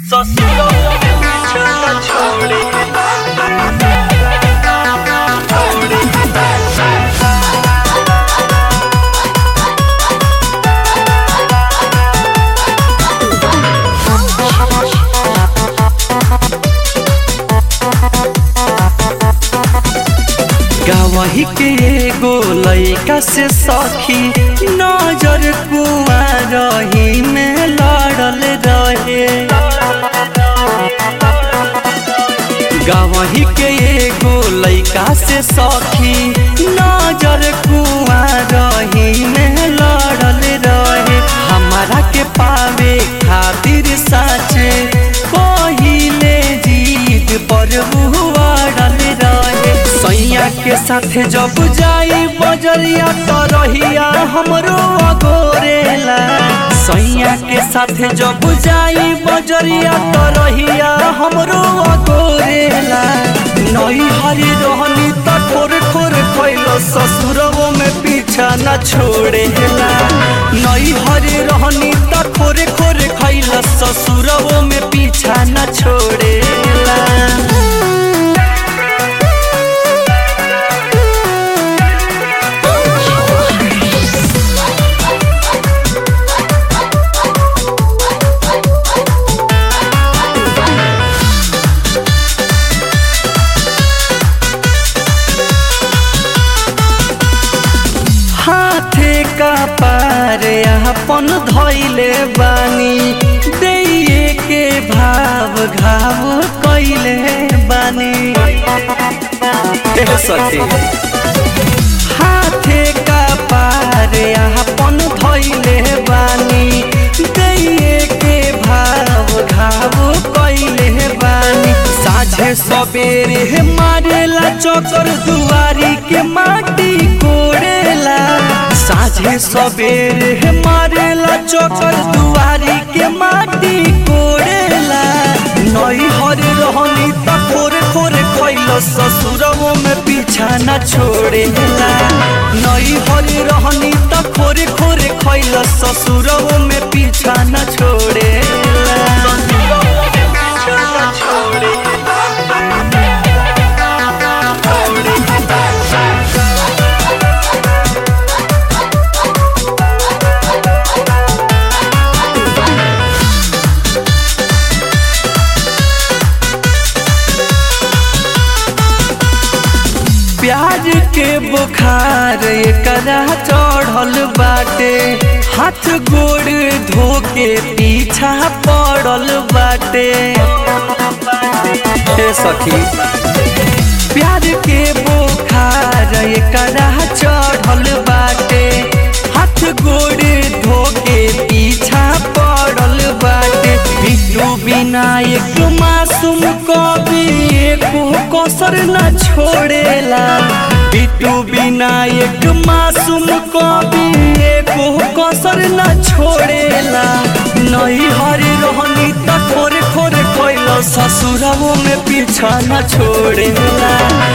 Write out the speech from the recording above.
ससुरों में पीछा न छोड़े गावही के एगो लइका से सखी नजर कुआ रही में लड़ल रहे गावही के एगो लइका से सखी नजर कुआ रही में लड़ल रहे हमारा के पावे खातिर साचे पहिले जीत पर बुआड़ल रहे सैया के साथे जब जाई बजरिया तो रहिया हमरो अगोरेला सैया के साथे जब जाई बजरिया तो रहिया हमरो अगोरेला नई हरी रहनी त ठोर ठोर खइलो ससुरवो में पीछा न छोड़ेला नई हरी रहनी त ठोर ठोर खइलो ससुरवो में पीछा न छोड़ेला हाथे का पार अपन धैले बानी दैये के भाव घाव कैले बानी ए सखी हाथे का पार अपन धैले बानी दैये के भाव घाव कैले बानी साझे सबेरे मारेला चकर दुआरी के माटी कोड़ेला साझे सबेरे मारेला चकर दुआरी के माटी कोड़ेला नई हर रहनी त खोरे खोरे खइलो ससुरवो में पीछा न छोड़ेला नई हर रहनी त खोरे खोरे खइलो ससुरवो में पीछा न छोड़ेला ससुरों में पीछा न छोड़े प्याज के बुखार एकरा चढ़ल बाटे हाथ गोड़ धो के पीछा पड़ल बाटे हे सखी प्याज के बुखार एकरा चढ़ल बाटे हाथ गोड़ धो के पीछा पड़ल बाटे बिट्टू बिना एक मासूम कभी एको कसर न छोड़ेला बिट्टू बिना एक मासूम कभी एको कसर न छोड़ेला नहीं हरी रहनी त खोरे खोरे कोइलो ससुरवो में पीछा न छोड़ेला